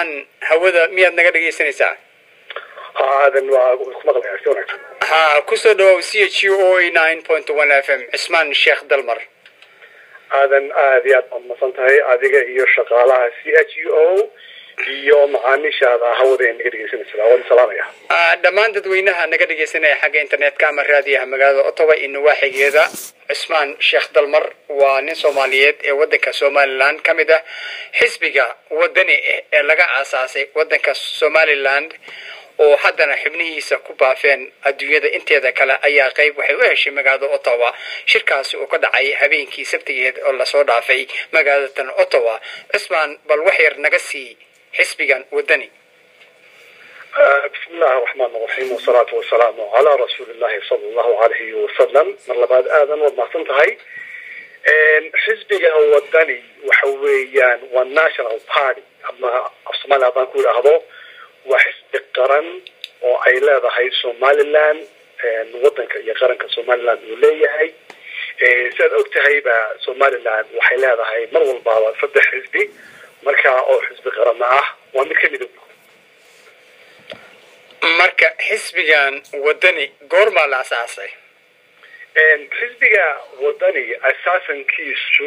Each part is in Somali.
cismaan hawada miyaad naga dhegaysanaysaa aadan waa ku maqlayaa si wanaagsan ha kusoo dhawow c h u o nine point one f m cismaan sheekh dalmar aadan aada iyo aad baad masan tahay adiga iyo shaqaalaha c h u o iyo macaamiishaada hawada ee naga dhegeysanaysa waan salaamaya dhammaan dadweynaha naga dhegaysanaya xagga internetka ama raadiyaha magaalada ottawa iyo nawaaxigeeda cismaan sheekh dalmar waa nin soomaaliyeed ee wadanka somaliland ka mid ah xisbiga wadani ah ee laga aasaasay wadanka somaliland oo haddana xibnihiisa ku baafeen adduunyada inteeda kale ayaa qayb waxay u heshay magaalada ottawa shirkaasi uu ka dhacay habeenkii sabtigeed oo lasoo dhaafay magaalatan ottawa cismaan bal wax yar naga sii xisbigan wadani bismi illahi raxmaan raxiim wasalaatu wasalaamu calaa rasuuli llahi sala allahu alayhi wasalam mar labaad aadan waad mahadsan tahay xisbiga wadani waxa weeyaan waa national party ama af soomaaliya haddaan ku idhaahdo waa xisbi qaran oo ay leedahay somaliland wadanka iyo qaranka somaliland uu leeyahay siaad og tahayba somaliland waxay leedahay mar walbaaba saddex xisbi markaa oo xisbi qaranna ah waa mid kamid marka xisbigan wadani goormaa la asaasay xisbiga wadani asaasankiisu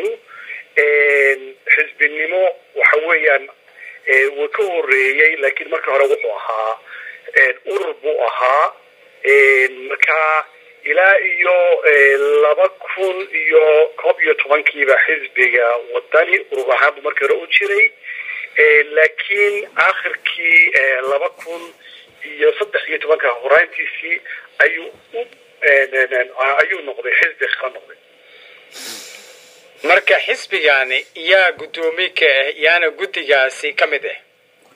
xisbinimo waxa weeyaan wuu ka horeeyey laakiin marka hore wuxuu ahaa urur buu ahaa markaa ilaa iyo laba kun iyo koob iyo tobankiiba xisbiga wadani urur ahaan buu markii hore u jiray laakiin akhirkii laba kun iyo saddex iyo tobanka horaantiisii ayuu u ayuu noqday xisbi qara noqday marka xisbigani yaa guddoomiye ka ah yaana guddigaasi ka mid ah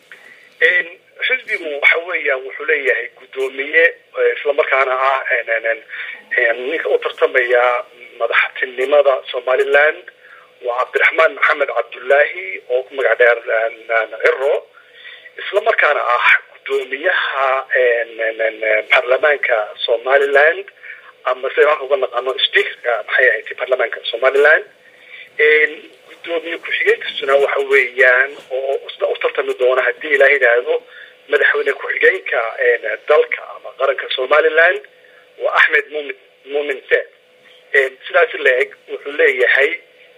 xisbigu waxa weeyaan wuxuu leeyahay guddoomiye islamarkaana ah ninka u tartamaya madaxtinimada somaliland waa cabdiraxmaan maxamed cabdullaahi oo ku magac dheer ciro islamarkaana ah guddoomiyaha baarlamaanka somaliland ama sida halka uga naqano speakerka maxay ahayd baarlamaanka somaliland guddoomiye ku-xigeenkasuna waxa weeyaan oo isna u tartami doona haddii ilaa yidhaahdo madaxweyne ku-xigeenka dalka ama qaranka somaliland waa axmed mumin mumin se sidaasi la-eg wuxuu leeyahay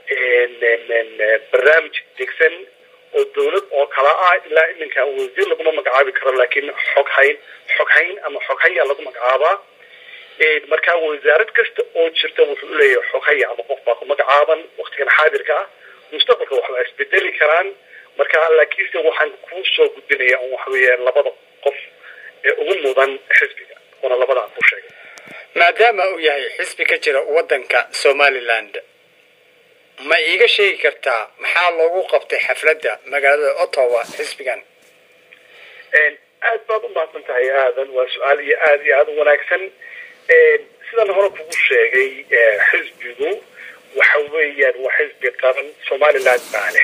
barnaamij degsan oo dawlad oo kala ah ilaa iminka wasiir laguma magacaabi karo laakiin xoghayn xoghayn ama xoghaya lagu magacaabaa markaa wasaarad kasta oo jirta wuxuu leeyahay xoghaya ama qof baa ku magacaaban waktigan xaadirka ah mustaqbalka wax waa isbedeli karaan marka laakiinse waxaan kuu soo gudbinaya un waxa weeyaan labada qof ee ugu mudan xisbiga oona labada aan ku sheegay maadaama uu yahay xisbi ka jira wadanka somaliland ma iiga sheegi kartaa maxaa loogu qabtay xafladda magaalada ottawa xisbigan aad baad u mahadsan tahay aadan waa su-aal iyo aada iyo aada u wanaagsan sidaan hore kugu sheegay xisbigu waxa weeyaan waa xisbi qaran somaliland baa leh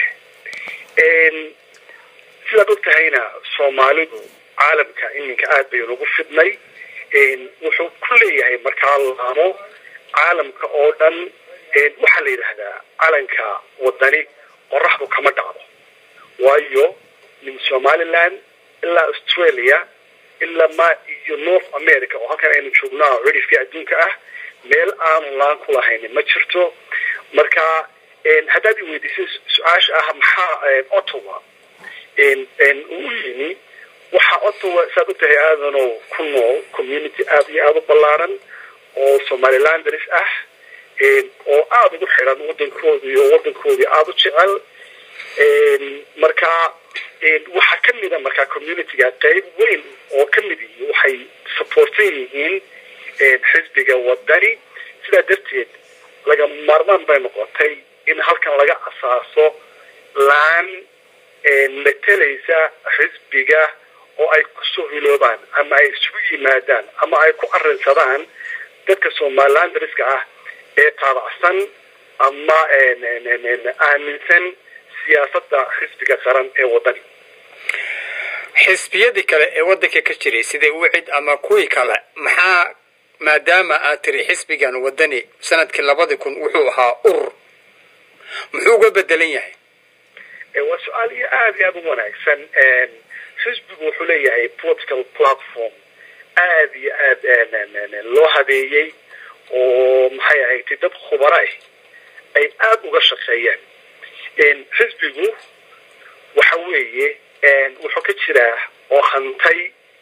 sidaad og tahayna soomaalidu caalamka iminka aad bay ugu fidnay wuxuu ku leeyahay markaa laamo caalamka oo dhan waxaa la yidhaahdaa calanka wadani qoraxdu kama dhacdo waayo min somaliland ilaa australia ilaa ma iyo north america oo halkan aynu joognaa cidhifkii adduunka ah meel aanu laan ku lahaynin ma jirto marka haddaad i weydiisay su-aasha ah maxaa ottawa uu yimi waxaa ottawa saad u tahay aadanow ku nool community aada iyo aada u ballaaran oo somalilanders ah oo aada ugu xidhan waddankooda iyo waddankoodii aada u jecel marka waxaa ka mida markaa communityga qayb weyn oo ka mid yihi waxay supportan yihiin xisbiga wadani sidaa darteed laga maarmaan bay noqotay in halkan laga asaaso laan matelaysa xisbiga oo ay kusoo hiloobaan ama ay isugu yimaadaan ama ay ku arinsadaan dadka somalilandriska ah ee taabacsan ama aaminsan siyaasadda xisbiga qaran ee wadani xisbiyadii kale ee waddanka ka jiray sida wicid ama kuwii kale maxaa maadaama aad tiri xisbigan wadani sanadkii labadii kun wuxuu ahaa urur muxuu uga bedelan yahay waa su-aal iyo aada iyo aada u wanaagsan xisbigu wuxuu leeyahay political platform aada iyo aada loo habeeyey oo maxay ahayd dad khubaro ah ay aada uga shaqeeyaan xisbigu waxa weeye wuxuu ka jiraa oo hantay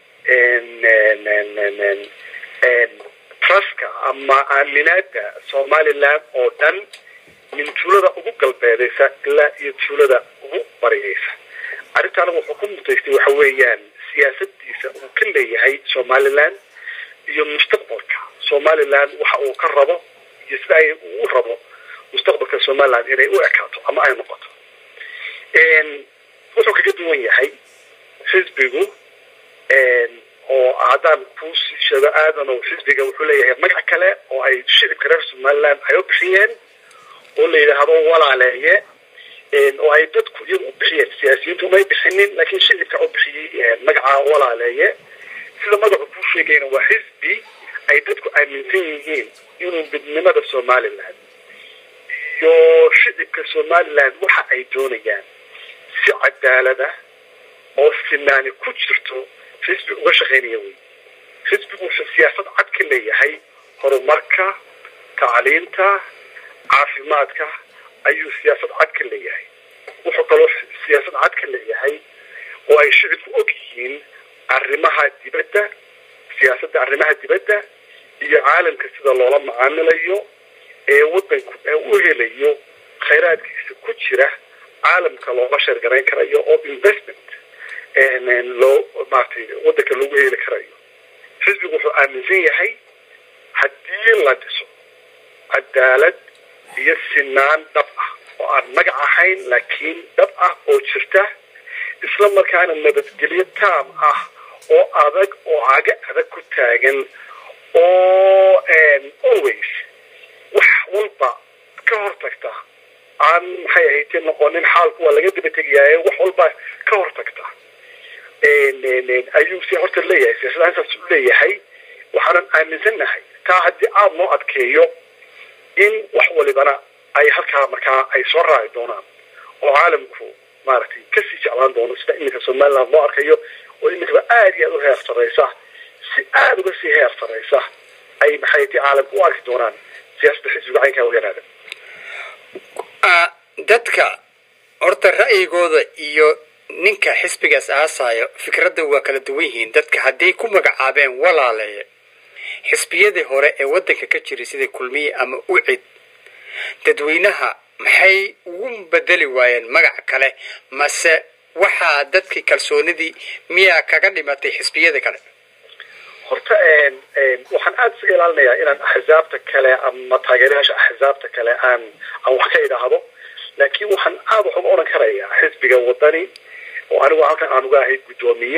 truska ama aaminaada somaliland oo dhan min tuulada ugu galbeedaysa ilaa iyo tuulada ugu barigaysa arrintaana wuxuu ku mutaystay waxa weeyaan siyaasadiisa uu ka leeyahay somaliland iyo mustaqbalka somaliland waxa uu ka rabo iyo sida ay u rabo mustaqbalka somaliland inay u ekaato ama ay noqoto wuxuu kaga duwan yahay xisbigu oo haddaan kuusii sheego aadan oo xisbiga wuxuu leeyahay magac kale oo ay shicibka reer somaliland ay u bixiyeen oo la yidhaahdo walaaleeye oo ay dadku iyagu u bixiyeen siyaasiyiintu umay bixinin laakiin shicibka u bixiyey magaca walaaleeye sida magacu kuu sheegayna waa xisbi ay dadku aaminsan yihiin inuu midnimada somaliland iyo shicibka somaliland waxa ay doonayaan si cadaalada oo sinaani ku jirto xisbi uga shaqaynaya wey xisbigu wuxuu siyaasad cad ka leeyahay horumarka tacliinta caafimaadka ayuu siyaasad cad ka leeyahay wuxuu kaloo siyaasad cad ka leeyahay oo ay shicibku og yihiin arrimaha dibadda siyaasadda arrimaha dibadda iyo caalamka sida loola macaamilayo ee wadanku u helayo khayraadkiisa ku jira caalamka looga sheergarayn karayo oo investment loo maaragtay wadanka loogu heli karayo xisbigu wuxuu aaminsan yahay haddii la dhiso cadaalad iyo sinaan dhab ah oo aan magac ahayn laakiin dhab ah oo jirta isla markaana nabadgelyo taam ah oo adag oo caga adag ku taagan oo always wax walba ka hortagta aan maxay ahayte noqonin xaalku waa laga daba tegayaaye wax walba ka hortagta ayuu si horta leeyahay siyaasadahasaas u leeyahay waxaanan aaminsannahay taa haddii aada loo adkeeyo in wax walibana ay halkaa markaa ay soo raaci doonaan oo caalamku maaragtay kasii jeclaan doono sida iminka somaliland loo arkayo oo iminkaba aada iyo aada u heer saraysa si aada uga sii heer saraysa ay maxay ti caalamka u arki doonaan siyaasadda xisbiga caynkaa weyanaada dadka horta ra'yigooda iyo ninka xisbigaas aasayo fikradda waa kala duwan yihiin dadka hadday ku magacaabeen walaaleeye xisbiyadii hore ee waddanka ka jiray sida kulmiye ama ucid dadweynaha maxay ugu bedeli waayeen magac kale mase waxaa dadkii kalsoonidii miyaa kaga dhimatay xisbiyada kale horta waxaan aada iska ilaalinayaa inaan axsaabta kale ama taageerayaasha axsaabta kale aan aan wax ka idhaahdo laakiin waxaan aada wax uga odhan karayaa xisbiga wadani oo anigu halkan aan uga ahayd guddoomiye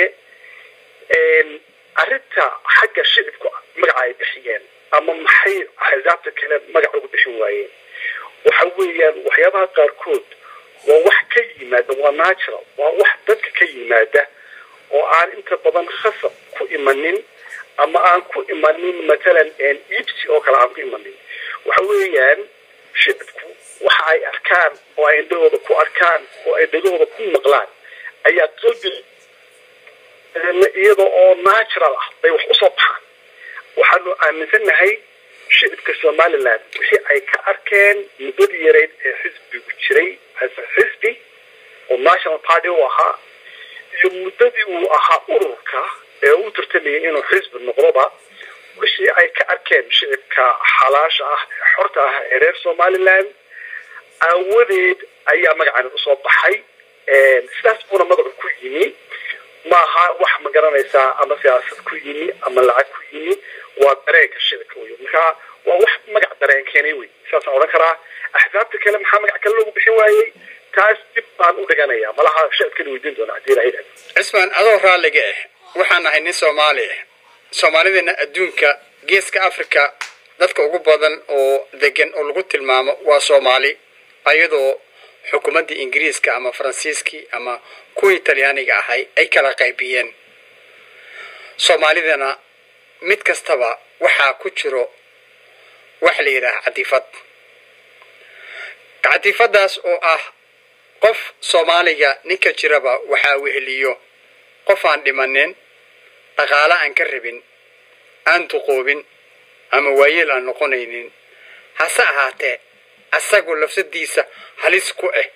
arrinta xagga shicibku magaca ay bixiyeen ama maxay axsaabta kale magac ugu bixin waayeen waxa weeyaan waxyaabaha qaarkood waa wax ka yimaada waa natural waa wax dadka ka yimaada oo aan inta badan khasab ku imanin ama aan ku imanin matalan iibsi oo kale aan ku imanin waxa weeyaan shicibku waxa ay arkaan oo ay indhahooda ku arkaan oo ay dhegahooda ku maqlaan ayaa qalbi iyada oo natural ah bay wax usoo baxaan waxaanu aaminsannahay shicibka somaliland wixii ay ka arkeen muddadii yareyd ee xisbigu jiray xisbi oo national party u ahaa iyo muddadii uu ahaa ururka ee u tartamayay inuu xisbi noqdoba wixii ay ka arkeen shicibka xalaasha ah ee xorta ah ee reer somaliland aawadeed ayaa magacani usoo baxay sidaas buuna magacu ku yimi maaha wax ma garanaysaa ama siyaasad ku yimi ama lacag ku yimi waa dareenka shicibka wey markaa waa wax magac dareen keenay wey saasaan odhan karaa axsaabta kale maxaa magac kale loogu bixin waayey taas dib baan u dhiganaya malaha shicibkana weydiin doona hadii ilahay dhahdo cismaan adoo raalliga ah waxaan nahay nin soomaali ah soomaalidana adduunka geeska africa dadka ugu badan oo degan oo lagu tilmaamo waa soomaali ayadoo xukuumaddii ingiriiska ama faransiiskii ama kuwii talyaaniga ahay ay kala qaybiyeen soomaalidana mid kastaba waxaa ku jiro wax la yidhaaha cadiifad cadiifadaas oo ah qof soomaaliga ninka jiraba waxaa weheliyo qof aan dhimanin dhaqaale aan ka rabin aan duqoobin ama waayeel aan noqonaynin hase ahaatee asagu lafsadiisa halis ku ah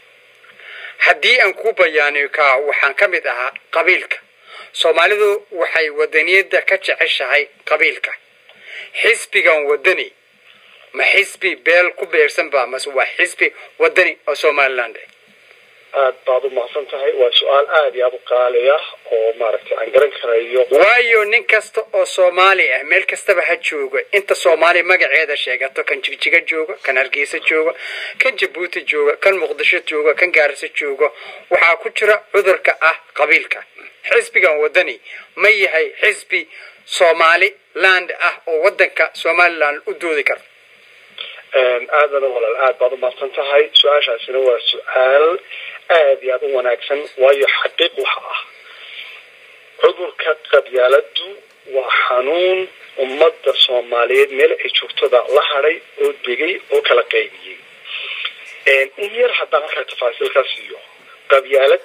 haddii aan ku bayaaniyo kaa waxaan ka mid ahaa qabiilka soomaalidu waxay wadaniyadda ka jeceshahay qabiilka xisbigan wadani ma xisbi beel ku beersan ba mase waa xisbi wadani oo somaliland ah aad baad u mahadsan tahay waa su-aal aada iyo aada u qaali ah oo maaragtay aan garan karayo waayo nin kasta oo soomaali ah meel kastaba ha jooga inta soomaali magaceeda sheegato kan jigjiga jooga kan hargeysa jooga kan jabuuti jooga kan muqdisho jooga kan gaariso jooga waxaa ku jira cudurka ah qabiilka xisbigan wadani ma yahay xisbi soomaali land ah oo wadanka somaliland u doodi kara aadana walaal aad baad u mahadsan tahay su-aashaasina waa su-aal aada iyo aada u wanaagsan waayo xaqiiq waxa ah cudurka qabyaaladu waa xanuun ummadda soomaaliyeed meel ay joogtada la hadhay oo degay oo kala qaybiyey in yar haddaan markaa tafaasiil ka siiyo qabyaalad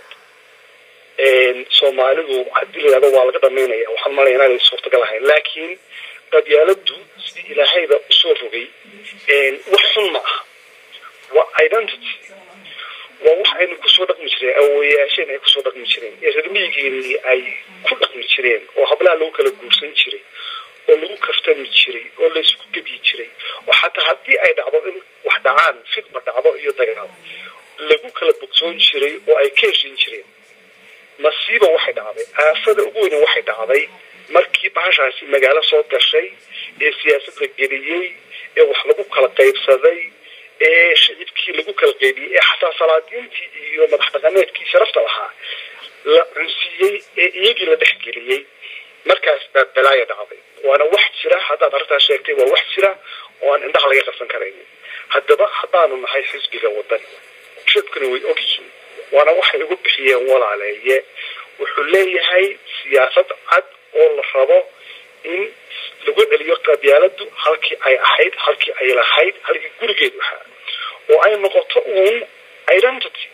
soomaalidu haddii la yihahdo waa laga dhamaynaya waxaan malaya inaanay suurtagal ahayn laakiin qabyaaladu sidii ilaahayba usoo rogay wax xun ma aha waa identity waa wax aynu kusoo dhaqmi jireen awoyaasheen ay kusoo dhaqmi jireen ee reermiyigeenii ay ku dhaqmi jireen oo hablaha lagu kala guursan jiray oo lagu kaftami jiray oo laysku gebyi jiray oo xataa haddii ay dhacdo in wax dhacaan fidma dhacdo iyo dagaal lagu kala bogsoon jiray oo ay ka heshin jireen masiiba waxay dhacday aafada ugu weyne waxay dhacday markii bahashaasi magaalo soo gashay ee siyaasadda geliyey ee wax lagu kala qaybsaday ee shicibkii lagu kala qaybiyey ee xataa salaadiintii iyo madax dhaqameedkii sharafta lahaa la cunsiiyey ee iyagii la dhexgeliyey markaas baa balaaya dhacday waana wax jira haddaad arrintaa sheegtay waa wax jira oo aan indhaha laga qabsan karaynin haddaba haddaanu nahay xisbiga wadani shibkuna way og yihiin waana waxay ugu bixiyeen walaaleeye wuxuu leeyahay siyaasad cad oo la rabo in lagu celiyo qabyaaladu halkii ay ahayd halkii ay lahayd halkii gurigeedu ahaa oo ay noqoto uun identity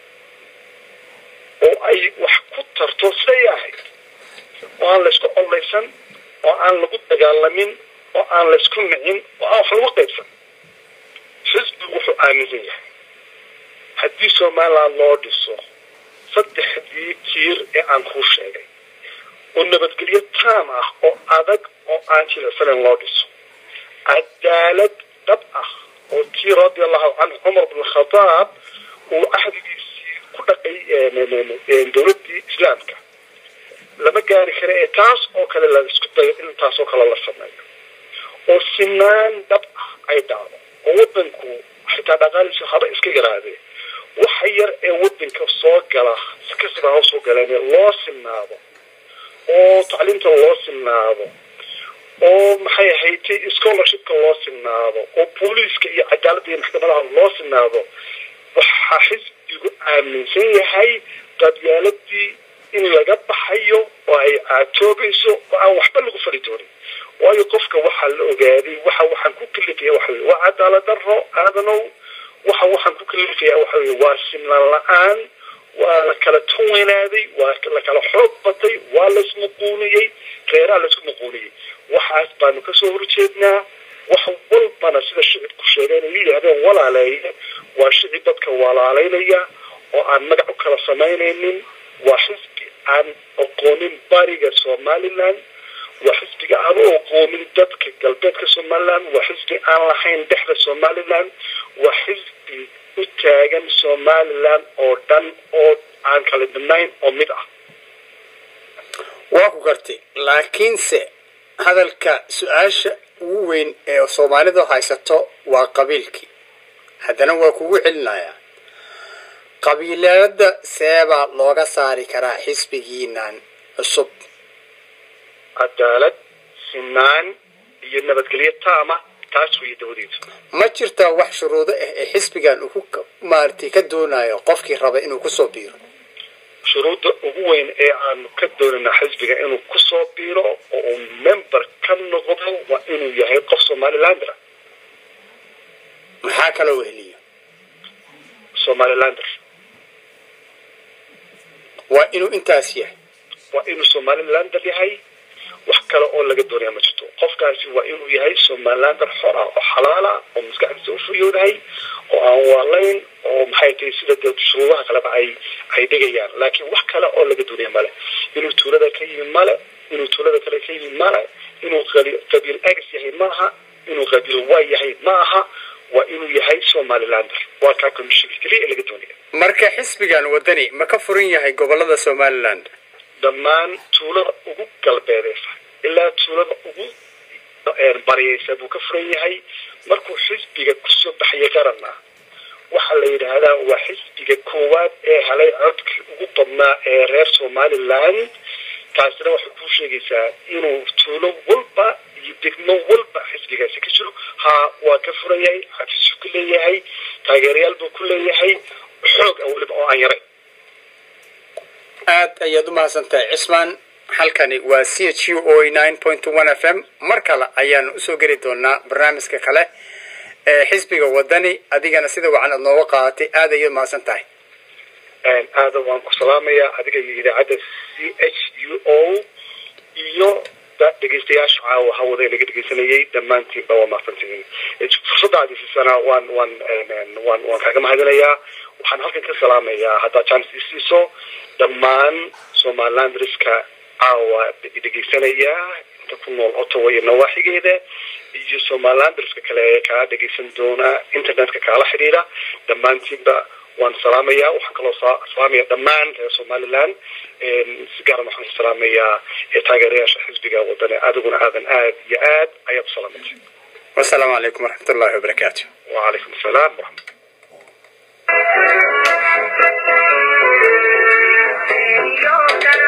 oo ay wax ku tarto siday ahayd oo aan laysku collaysan oo aan lagu dagaalamin oo aan laysku nicin oo aan wax lagu qaybsan xisbigu wuxuu aaminsan yahay haddii somaliland loo dhiso saddexdii tiir ee aan kuu sheegay oo nabadgelyo taam ah oo adag oo aan jilicsanayn loo dhiso cadaalad dhab ah oo tii radi allahu canhu cumar bn khadaab uu cahdigiisii ku dhaqay dowladdii islaamka lama gaari kara ee taas oo kale la isku dayo in taas oo kale la sameeyo oo sinaan dhab ah ay dhacdo oo wadanku xitaa dhaqaaliisu haba iska yaraadee waxa yar ee wadanka soo gala si kastaba ha soo galeen loo sinaado oo tacliimta loo sinaado oo maxay ahayd scholarshipka loo sinaado oo booliiska iyo cadaaladda iyo maxkamadaha loo sinaado waxaa xisbigu aaminsan yahay qabyaaladii in laga baxayo oo ay caatoobayso oo aan waxba lagu fali doonin waayo qofka waxaa la ogaaday waxa waxaan ku kalifaya waxa weye waa cadaalad daro aadanow waxa waxaan ku kalifaya waxa weye waa simlaan la-aan waa la kala tunweynaaday waa la kala xoog batay waa laismuquuniyey reeraha laisku muquuniyey waxaas baanu kasoo horjeednaa wax walbana sida shicibku sheegeen ay yidhaahdeen walaaleeye waa shicib dadka walaalaynaya oo aan magac u kala samaynaynin waa xisbi aan aqoonin bariga somaliland waa xisbiga aan u aqoonin dadka galbeedka somaliland waa xisbi aan lahayn dhexda somaliland waa xisbi u taagan somaliland oo dhan oo aan kala dhinayn oo mid ah waa ku gartay laakiinse hadalka su-aasha ugu weyn ee soomaalidu haysato waa qabiilkii haddana waa kugu celinayaa qabiilada seebaa looga saari karaa xisbigiinan cusub cadaalad sinaan iyo nabadgelyo taama taas weeye dawadeedu ma jirtaa wax shuruudo ah ee xisbigan uu ku maaragtay ka doonayo qofkii raba inuu kusoo biiro shuruudda ugu weyn ee aanu ka doonanaa xisbiga inuu kusoo biiro oo uu member ka noqdo waa inuu yahay qof somalilander maxaa kaloo weheliyo somalilander waa inuu intaas yahay waa inuu somalilander yahay wax kale oo laga doonaya ma jirto qofkaasi waa inuu yahay somalilander xor ah oo xalaala oo maskaxdiisa ufuyoodahay oo aan waalayn oo maxay tahay sida dee shuruudaha kaleba ay ay dhigayaan laakiin wax kale oo laga doonaya male inuu tuulada ka yimi male inuu tuulada kale ka yimi male inuu qabiil x yahay maaha inuu qabiil y yahay ma aha waa inuu yahay somalilander waa kaa commissionka keliya ee laga doonaya marka xisbigan wadani ma ka furan yahay gobolada somaliland dhammaan tuulada ugu galbeedeysa ilaa tuulada ugu baryaysa buu ka furan yahay markuu xisbiga kusoo baxaya qaranna waxaa la yidhaahdaa waa xisbiga koowaad ee helay codkii ugu badnaa ee reer somaliland taasina waxay kuu sheegaysaa inuu tuulo walba iyo degmo walba xisbigaasi ka jiro ha waa ka furan yahay xafiisuu ku leeyahay taageerayaal buu ku leeyahay xoog a weliba oo aan yaray aad ayaad u mahadsantahay cismaan halkani waa c h u o nine point one f m mar kale ayaanu usoo geli doonaa barnaamijka kale ee xisbiga wadani adigana sida wacan aad nooga qaadatay aad ayaad mahadsan tahay aada waan ku salaamayaa adiga iyo idaacadda c h u o iyo dhegeystayaasha caawa hawada laga dhegeysanayay dhammaantiinba waa mahadsantihiin fursadda aad isiisana waan waan waan waan kaaga mahadinayaa waxaan halkan ka salaamayaa haddaad chance isiiso dhammaan somalilandriska caawa dhegeysanaya inta ku nool ottawa iyo nawaaxigeeda iyo somalilandriska kale ee kaa dhegeysan doona internetka kaala xidhiidha dhammaantiinba waan salaamayaa waxaan kaloo salaamaya dhammaan reer somaliland si gaaran waxaan salaamayaa taageerayaasha xisbiga wadane adiguna aadan aad iyo aad ayaad u salaamatay wasalaamu calaykum waraxmat ullahi wabarakaatu wacalaykum asalaam waraxmat Yo,